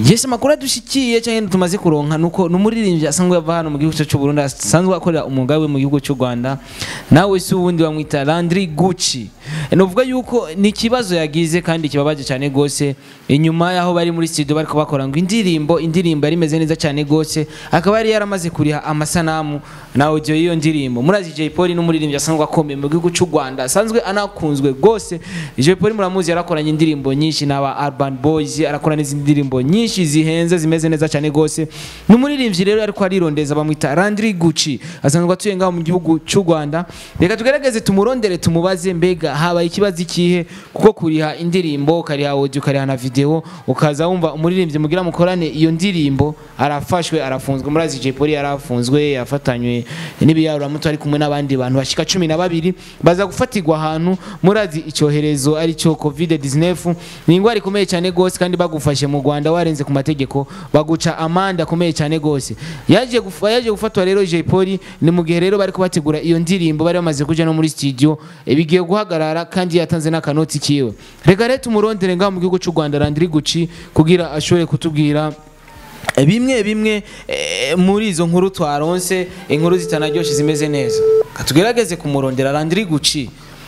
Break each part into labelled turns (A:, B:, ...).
A: Yes amakuru adushikiye cyangwa tumaze kuronka nuko numuririmbyi asanzwe yava hano mu gihugu cyacu cy'u Burundi asanzwe akorera umwuga we mu gihugu cy'u Rwanda nawe si uwundi bamwita Landry Gucci nuvuga yuko ni ikibazo yagize kandi kibabaje cyane gose inyuma yaho bari muri studio bariko bakora ngo indirimbo indirimbo yari imeze neza cyane gose akaba yari yaramaze kuriha amasanamu na audio y'iyo ndirimbo murazi Jay Polly n'umuririmbyi asanzwe akomeye mu gihugu cy'u Rwanda asanzwe anakunzwe gose Jay Polly muramuzi yarakoranye indirimbo nyinshi n'aba Urban Boys arakora n'izindi ndirimbo nyinshi zihenze zimeze neza cyane gose ni umuririmbyi rero ariko arirondeza bamwita Landry Gucci asanzwe atuye ngaho mu gihugu cy'u Rwanda reka tugerageze tumurondere tumubaze mbega habaye ikibazo ikihe kuko kuriha indirimbo ukariha audio ukariha na video ukaza wumva umuririmbyi mugira mukorane iyo ndirimbo arafashwe arafunzwe murazi Jay Polly yarafunzwe yafatanywe n'ibiyarura muto ari kumwe n'abandi bantu bashika cumi na babiri baza gufatirwa ahantu murazi icyoherezo ari cyo covid 19 ni ingwara ikomeye cyane gose kandi bagufashe mu Rwanda warenze ku mategeko baguca amande akomeye cyane gose yaje gufa yaje gufatwa rero Jay Polly ni mu gihe rero bari kubategura iyo ndirimbo bari bamaze kuja no muri studio e, bigiye guhagarara kandi yatanze n'akanoti kiwe reka rero tumurondere ngaho mu gihugu cy'u Rwanda Landry Gucci kugira ashobore kutubwira eh, bimwe bimwe eh, muri izo nkuru twaronse inkuru zitanaryoshye zimeze neza katugerageze kumurondera Landry Gucci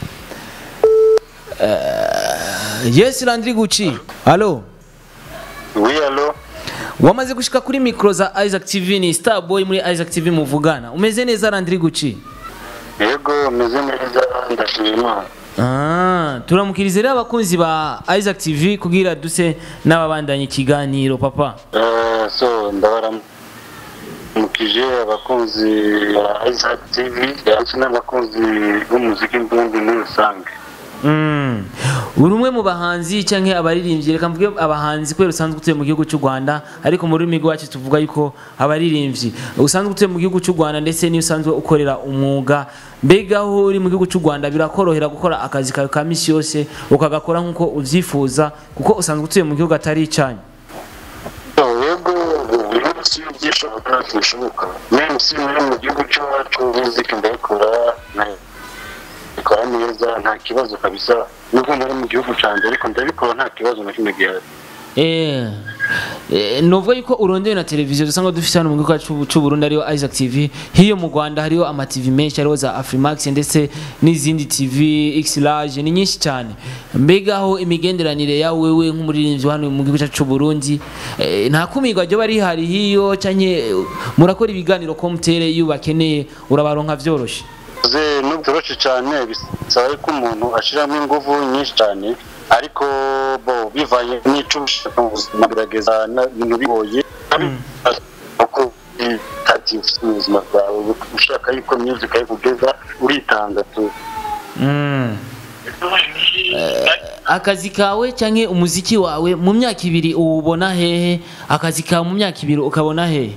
A: Eh, yes Landry Gucci allo
B: Oui, allo
A: wamaze gushika kuri mikro za Isaac TV ni Starboy muri Isaac TV muvugana umeze neza Landry Gucci
B: yego meze neza ndashima imana
A: Ah, turamukiriza rero abakunzi ba Isaac TV kugira duse n'ababandanya ikiganiro papa
B: Eh, so ndabaramukije abakunzi ba Isaac TV ndetse n'abakunzi b'umuziki mbundi muri rusange
A: Mm. uri umwe mu bahanzi cyangwa abaririmbyi reka mvuge abahanzi kubera usanzwe utuye mu gihugu cy'u Rwanda ariko mu rurimi rwacu tuvuga yuko abaririmbyi usanzwe utuye mu gihugu cy'u Rwanda ndetse n'iyo usanzwe ukorera umwuga mbega aho uri mu gihugu cy'u Rwanda birakorohera gukora akazi kawe ka misi yose ukagakora nk'uko ubyifuza kuko usanzwe utuye mu gihugu atari icyanyu
B: So, yego buri munsi byishoboka bishoboka meme si muri mu gihugu cyacu muziki ndayikora ndayikora neza nta kibazo kabisa nubwo muri mu gihugu cyanjye ariko ndabikora nta kibazo na kimwe gihari
A: Eh, eh, novuga yuko urondeye na televiziyo dusanga dufite hano mu gihugu cyacu cy'u Burundi ariyo Isaac TV hiyo mu Rwanda hariyo ama TV menshi ariho za Afrimax ndetse n'izindi TV X large ni nyinshi cyane mbega aho imigenderanire yawe wewe nk'umuririmbyi hano mu gihugu cyacu cy'u Burundi eh, nta kumirwa ryo bari hari hiyo cyanye murakora ibiganiro ko mutere iyo bakeneye urabaronka vyoroshe
B: ze n'ubyoroshe cyane bisaba ko umuntu ashyiramo ingufu nyinshi cyane ariko bo bivanye n'icyo ushaka mu buzima birageza na- ibintu bigoye uko ati ufite ubuzima bwawe ushaka yuko music ayikugeza uritanga tu
A: Mm. akazi kawe cyangwa umuziki wawe mu myaka ibiri uwubona hehe akazi kawe mu myaka ibiri ukabona hehe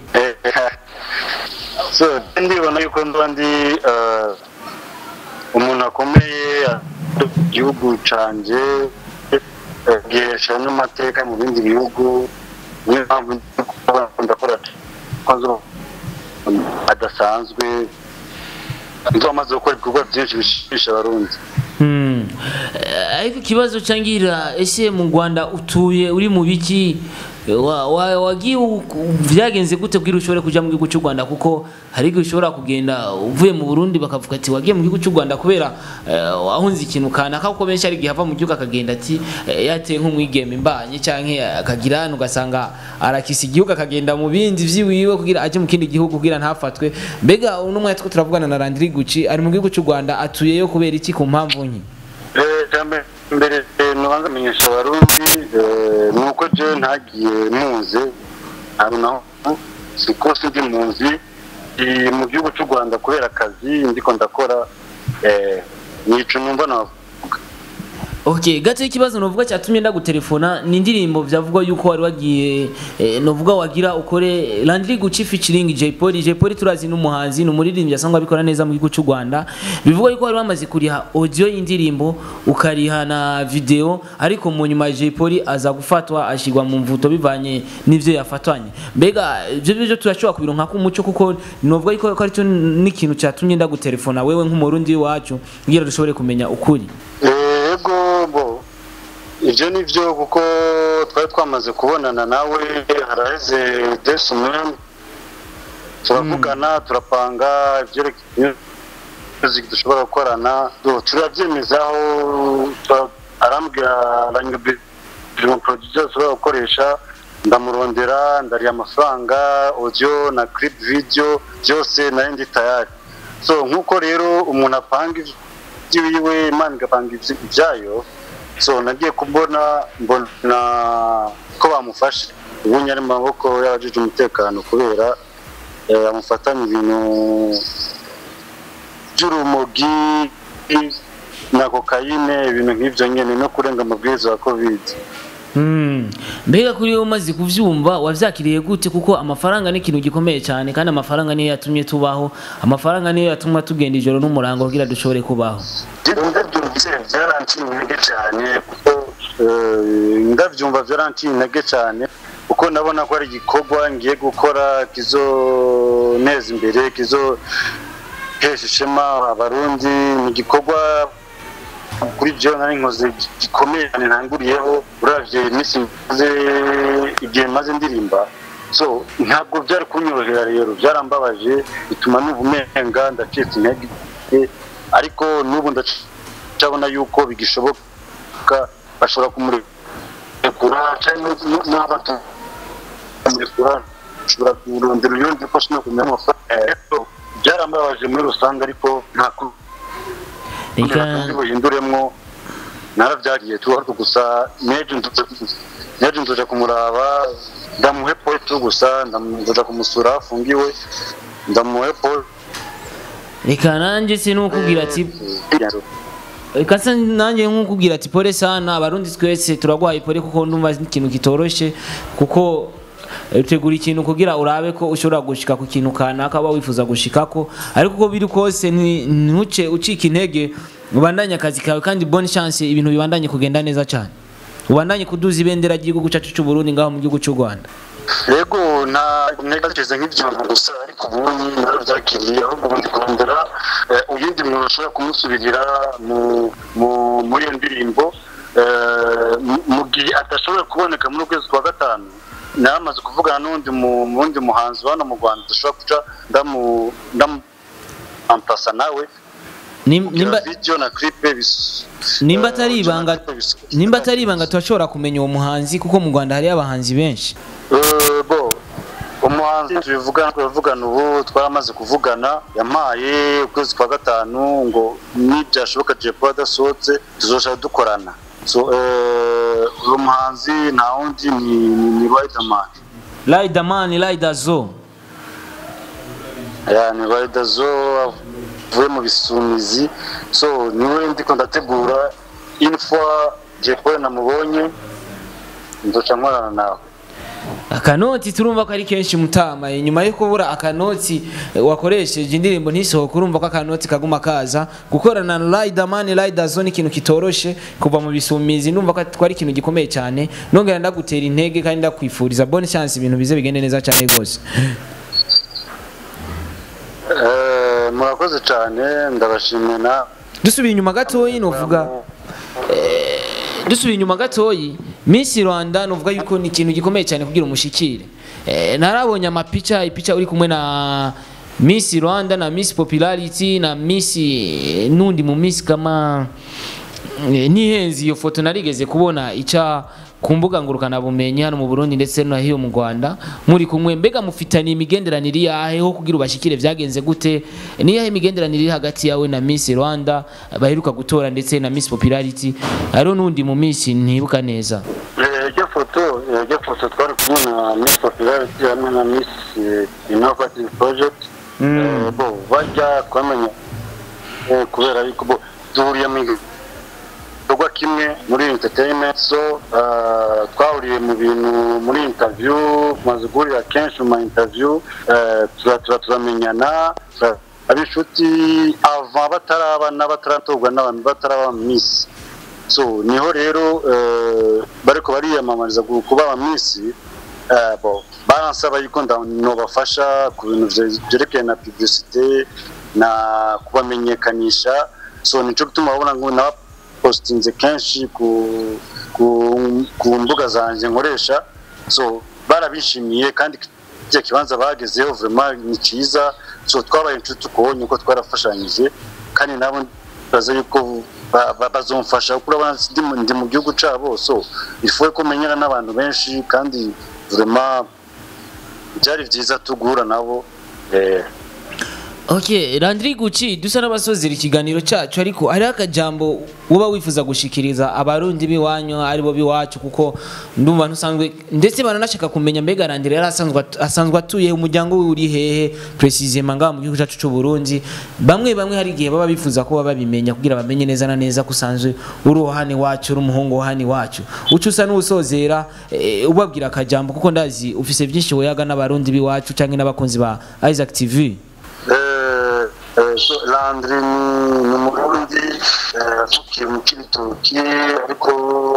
B: so ndibona yuko ndaba ndi eh, umuntu akomeye mu gihugu canje eh, gihesha n'amateka mu bindi bihugu niyo mpamvu ndi kuba ndakora kwanza adasanzwe nzo amaze gukora ibikorwa byinshi bishimisha abarundi
A: Hmm. Eh, ariko ikibazo cyangira ese mu Rwanda utuye uri mu biki wa- wa- wagiye u- byagenze gute kugira ushobore kujya mu gihugu cy'u Rwanda kuko hari igihe ushobora kugenda uvuye mu Burundi bakavuga ati wagiye mu gihugu cy'u Rwanda kubera eh, wahunze ikintu kanaka kuko benshi hari igihe ava mu gihugu akagenda ati eh, yateye nk'umwigeme mbanye cyangwa akagira hano ugasanga arakisa igihugu akagenda mu bindi by'iwiwe kugira ajye mu kindi gihugu kugira ntafatwe mbega uno mwanya two turavugana na Landry Gucci ari mu gihugu cy'u Rwanda atuyeyo kubera iki ku mpamvu nke
B: Eh, jambe mbere eh, nubanza menyesha abarundi eh, ni uko je ntagiye muze ahantu naho siko sindi muzi ndi mu gihugu cy'u rwanda kubera akazi ndiko ndakora eh, nico numva navuga
A: Okay, gato ikibazo novuga cyatumye ndagutelefona ni indirimbo byavugwa yuko wari wagiye eh, novuga wagira ukore Landry Gucci featuring Jay Polly Jay Polly turazi n'umuhanzi ni umuririmbyi asanzwe abikora neza mu gihugu cy'u Rwanda bivugwa yuko wari wamaze kuriha audio y'indirimbo ukariha na video ariko mu nyuma Jay Polly aza gufatwa ashigwa mu mvuto bivanye n'ivyo yafatwanye mbega ibyo byo turashobora kubironka ku muco kuko novuga yuko ko aricyo n'ikintu cyatumye ndagutelefona wewe nk'umurundi wacu kugira dushobore kumenya ukuri
B: Eh, yego bo ibyo ni byo kuko twari twamaze kubonana nawe haraheze desi umwe turavugana turapanga ibyerekeye music dushobora gukorana Do- turabyemezaho tura- arambwira aranyumvira producer dushobora gukoresha ndamurondera ndariya amafaranga audio na clip video byose nari ndi tayari so nk'uko rero umuntu apanga iby'iwiwe imana igapanga ibyi- ibyayo so nagiye kubona mbona ko bamufashe ubu nyari mu maboko y'abajije umutekano kubera eh, amufatanya ibintu by'urumogi na kokayine ibintu nk'ibyo nyine no kurenga amabwiriza ya covid
A: Mm. mbega kuri wowe umaze kuvyumva wavyakiriye gute kuko amafaranga ni ikintu gikomeye cyane kandi amafaranga niyo yatumye tubaho amafaranga niyo yatuma tugenda ijoro n'umurango kugira dushobore kubaho
B: ndabyumvise byaranciye intege cyane kuko eh, ndabyumva byaranciye intege cyane kuko ndabona ko ari igikorwa ngiye gukora kizoneza imbere kizohesha ishema abarundi ni igikorwa kuri byo nari nkoze gikomeye cyane ntanguriyeho uravye iminsi maze igihe maze ndirimba so ntabwo byari kunyorohera rero byarambabaje bituma numva umenga ndacitse intege ariko n'ubu ndacabona yuko bigishoboka bashobora kumurekura cyangwa n'abatamurekura bashobora kurondera uyundi ko ashobora kumenya amafaranga Rero, byarambabaje muri rusange ariko nta ku
A: reka
B: buhinduremwo narabyariye tu ariko gusa nejo nejo nzoja kumuraba ndamuhe poetu gusa nzoja kumusura aho afungiwe ndamuhe poetu
A: reka nanjye sinukubwira ati reka se nanjye nk'ukubwira ati pole sana abarundi twese turagwaye pole kuko ndumva ari ikintu kitoroshye kuko utegura ikintu kugira urabe ko ushobora gushika ku kintu kanaka uba wifuza gushikako ariko uko biri kose nti- ntuce ucika intege ubandanye akazi kawe kandi bonne chance ibintu bibandanye kugenda neza cyane ubandanye kuduza ibendera ry'igihugu cyacu cy'u Burundi ngaho mu gihugu cy'u Rwanda
B: yego nta ntekereza nk'ibyo gusa ariko ubundi narabyakiriye ahubwo ubundi kurondera eh, uyundi muntu ashobora kumusubirira mu- mu- muri iyo ndirimbo eh, mu- mu gihe adashobora kuboneka muri ukwezi kwa gatanu naramaze kuvugana n'undi mu- mu wundi muhanzi wa hano mu rwanda dushobora guca ndamu ndamu ampasa nawe
A: Nim-
B: nimba
A: nimba
B: video na clip bis
A: nimba
B: eh,
A: atari
B: audio na
A: ibanga
B: clip bis-
A: nimba atari ibanga turashobora kumenya uwo muhanzi kuko mu Rwanda hariyo abahanzi benshi
B: Eh, bo umuhanzi tubivugana tubivugana ubu twaramaze kuvugana yampaye ukwezi kwa gatanu ngo nibyashoboka Jay Polly adasohotse tuzoshaka dukorana so eh, uwo muhanzi nta wundi ni ni, ni Riderman
A: Riderman Riderzo
B: ya ni Riderzo avuye mu bisumizi so niwe ndiko ndategura info Jay Polly namubonye nzoca nkorana nawe
A: akanoti turumva ko ari kenshi mutama nyuma yo kubura akanoti eh, wakoresheje indirimbo ntisohoke urumva ko akanoti kaguma kaza gukorana na Riderman Riderzo ni ikintu kitoroshe kuva mu bisumizi numva ko twari ikintu gikomeye cyane nongera ndagutera intege kandi ndakwifuriza bonne chance ibintu bize bigende neza cyane rwose
B: Eh, murakoze cyane ndabashimiye na
A: dusubiye inyuma gatoyi novuga dusubiye inyuma gatoyi Miss Rwanda novuga yuko ni ikintu gikomeye cyane kugira umushikire eh, narabonye amapica ipica uri kumwe na Miss Rwanda na Miss Popularity na Miss eh, nundi mu Miss kama eh, nihenzi iyo foto narigeze kubona ica ku mbuga ngurukana bumenyi hano mu Burundi ndetse no hiyo mu Rwanda muri kumwe mbega mufitaniye imigenderanire yahe ho kugira ubashikire vyagenze gute ni yahe imigenderanire iri hagati yawe na Miss Rwanda baheruka gutora ndetse na Miss Popularity hariho n'undi mu Miss ntibuka neza
B: Eh, iryo foto eh, iryo foto twari kumwe na miss popularity hamwe na miss eh, innovative project Eh, bo bajya twamenya eh, kubera yuko bo duhuriye mu gikorwa kimwe muri entertainment so eh, twahuriye mu bintu muri interview tumaze guhurira kenshi mu ma interview eh, tura- tura- turamenyana tura- aba inshuti ava batarabana bataratorwa n'abantu bataraba miss so niho rero eh, bariko bariyamamariza gu- kuba abamisi eh, bo baransaba yuko nda- nobafasha ku bintu vye- vyerekeye na publicité na kubamenyekanisha so nico gituma babona ngo naba nabipostinze kenshi ku ku, ku mbuga zanjye nkoresha so barabishimiye kandi igihe kibanza bagezeho vraiment ni cyiza so twabaye inshuti ukubonye ko twarafashanyije kandi nabo baza yuko ba- ba- bazomfasha kuko urabona ndi mu- ndi mu gihugu cyabo so ifuwe ko menyana n'abantu benshi kandi vraiment byari byiza tugura nabo eh,
A: Okay, Landry Gucci dusa n'abasozera ikiganiro cyacu ariko hariho akajambo uba wifuza gushikiriza abarundi biwanyu aribo biwacu kuko ndumva ntusanzwe ndetse baranashaka kumenya mbega Landry yari asanzwe at- asanzwe atuye umuryango we uri hehe precisement ngaha mu gihugu cyacu cy'u Burundi bamwe bamwe hari igihe baba bifuza ko baba babimenya kugira bamenye neza na neza ko usanzwe uri uhani wacu uri umuhungu wahani wacu uca usa n'usozera eh, ubabwira akajambo kuko ndazi ufise byinshi woyaga n'abarundi biwacu cyangwa n'abakunzi ba Isaac TV
B: Eh, eh, so Landry ni ni umurundi eh, avukiye mu kibitoki ariko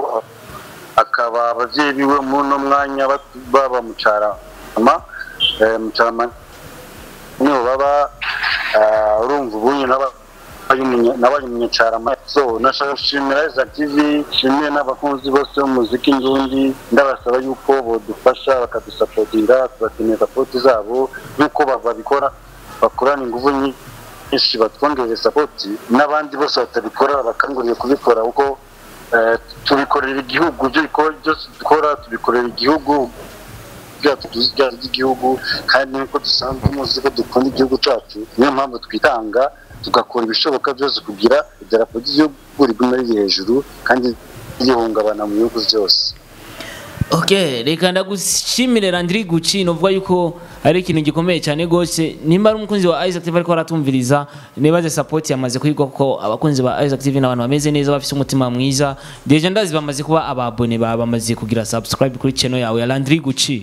B: akaba ababyeyi biwe muri uno mwanya bat- baba mu Carama eh, mu Carama niho baba eh, urumva ubunye n'aba- nabaye umunyacarama so nashaka gushimira Isaac TV nshimiye n'abakunzi bose b'umuziki ndundi ndabasaba yuko bodufasha bakadusapotinga tubakeneye sapoti zabo nk'uko ba- babikora bakorana ingufu nyinshi batwongerera sapoti n'abandi bose batabikora bakanguriye kubikora kuko eh, tubikorera igihugu ibyo biko- byose dukora tubikorera igihugu byacu tuzi ibyacu by'igihugu kandi nk'uko dusanzwe muzi ko dukunda igihugu cyacu niyo mpamvu twitanga tugakora ibishoboka byose kugira idarapo ry'igihugu rigume riri hejuru kandi rihungabana mu bihugu byose
A: Okay, reka ndagushimire Landry Gucci novuga yuko ari ikintu gikomeye cyane gose nimba ari umukunzi wa Isaac TV ariko aratumviriza nibaze support yamaze kuyigwa kuko abakunzi ba Isaac TV n'abantu bameze neza bafite umutima mwiza deje ndazi bamaze kuba ababone ba bamaze kugira subscribe kuri channel yawe ya Landry Gucci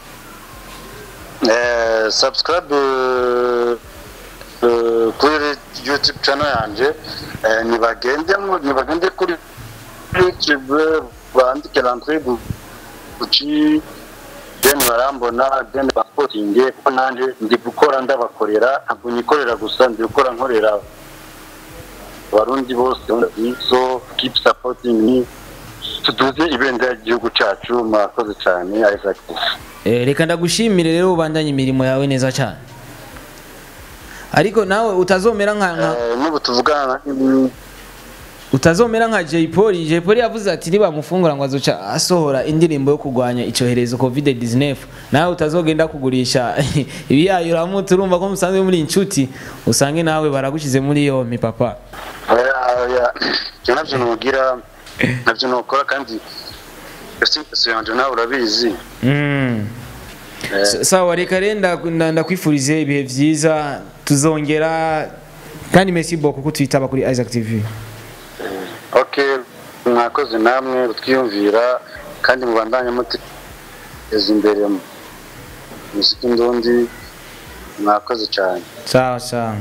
B: Eh, subscribe eh, eh, kuri youtube channel yanjye eh, nibagende mu- nibagende kuri youtube bandike Landry Gucci then barambona then basportinge kuko nanjye ndi gukora ndabakorera ntabwo nikorera gusa ndi gukora nkorera abarundi bose so keep supporting me tuduze ibendera ry'igihugu cyacu murakoze cyane Isaac
A: Eh, reka ndagushimire rero ubandanye imirimo yawe neza cyane ariko nawe utazomera nka nka
B: Eh, n'ubu tuvugana mm,
A: utazomera nka Jay Polly Jay Polly yavuze ati nibamufungura ngo azoca asohora indirimbo yo kurwanya icyoherezo covid 19 nawe utazogenda kugurisha ibiyayura mutu urumva ko musanzwe muri inshuti usange nawe baragushyize muri yompi papa
B: oya, oya. ibyo nabyo nugira nabyo nukora kandi si yanjye nawe urabizi
A: mm.
B: Eh,
A: S- sawa reka rero nda- nda- ndakwifurize ibihe byiza tuzongera kandi merci beaucoup ko twitaba kuri Isaac TV
B: ok mwakoze namwe twiyumvira kandi mubandanye muteza imbere muziki ndundi mwakoze cyane
A: sawa sawa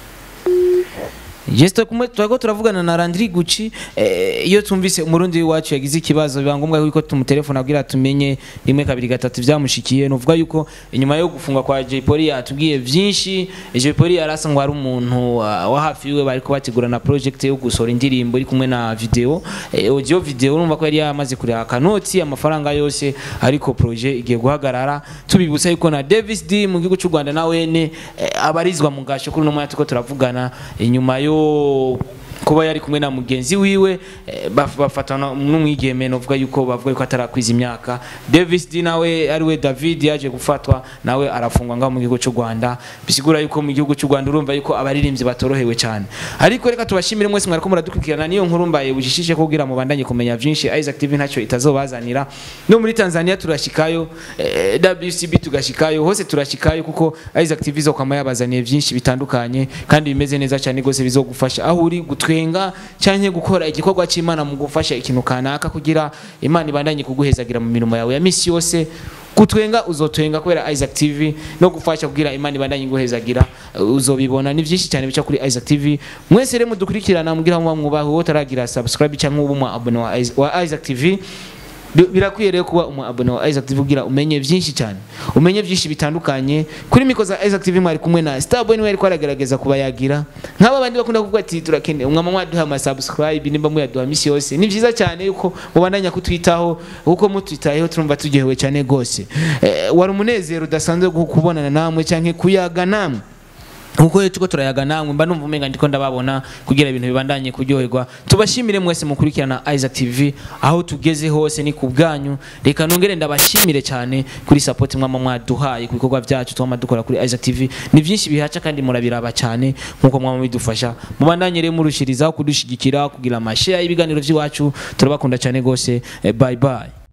A: Yesto kumwe twako turavugana na Landry Gucci eh, iyo tumvise umurundi wacu yagize ikibazo biba ngombwa yuko tumutelefona kugira tumenye rimwe kabiri gatatu byamushikiye nuvuga yuko inyuma yo gufungwa kwa Jay Polly yatubwiye byinshi Jay Polly yarasa ngo ari umuntu uh, wa hafi wiwe bari kubategura na project yo gusohora indirimbo iri kumwe na video eh, audio video urumva ko yari yamaze kureba akanoti amafaranga yose ariko projet igiye guhagarara tubibutsa yuko na Davis D mu gihugu cy'u Rwanda na wene eh, abarizwa mu gasho kuri uno mwanya tuko turavugana inyuma yo kuba yari kumwe na mugenzi wiwe eh, baf- bafatana n'umwigeme novuga yuko bavuga yuko atarakwiza imyaka Davis D nawe ariwe David yaje gufatwa nawe arafungwa ngaho mu gihugu cy'u Rwanda bisigura yuko mu gihugu cy'u Rwanda urumva yuko abaririmbyi batorohewe cyane ariko reka tubashimire mwese mwariko muradukurikirana niyo nkuru mbaye bujishije kugira mu bandanye kumenya byinshi Isaac TV ntacyo itazobazanira no muri Tanzania turashikayo eh, WCB tugashikayo hose turashikayo kuko Isaac TV zo kwama yabazaniye byinshi bitandukanye kandi bimeze neza cyane gose bizogufasha aho uri gutwenga cyangwa gukora igikorwa cy'Imana mu gufasha ikintu kanaka kugira Imana ibandanye kuguhezagira mu mirimo yawe ya misi yose kutwenga uzotwenga kubera Isaac TV no gufasha kugira Imana ibandanye guhezagira uzobibona ni byinshi cyane bica kuri Isaac TV mwese rero mudukurikirana mugira mu mwubaho utaragira subscribe cyangwa ubu mu abone wa Is- wa Isaac TV Bi- birakwiye rero kuba umu abone wa Isaac TV kugira umenye byinshi cyane umenye byinshi bitandukanye kuri miko za Isaac TV mwari kumwe na Starboy niwe ariko aragerageza kubayagira nk'aba bandi bakunda kuvuga ati turakeneye umwama mwaduha ama subscribe nimba muyaduha misi yose ni byiza cyane yuko mubandanya kutwitaho kuko mutwitayeho turumva turyohewe cyane gose eh, wari umunezero udasanzwe gu- kubonana namwe canke kuyaga namwe nkuko rero tuko turayaga namwe mba numva umenga ndiko ndababona kugira ibintu bibandanye kuryoherwa tubashimire mwese mukurikirana Isaac TV aho tugeze hose ni ku bwanyu reka nongere ndabashimire cyane kuri support mwama mwaduhaye ku bikorwa byacu twama dukora kuri Isaac TV ni byinshi bihaca kandi murabiraba cyane nkuko mwama bidufasha mubandanye rero murushirizaho kudushigikira kugira amashare y'ibiganiro by'iwacu turabakunda cyane gose eh, bye bye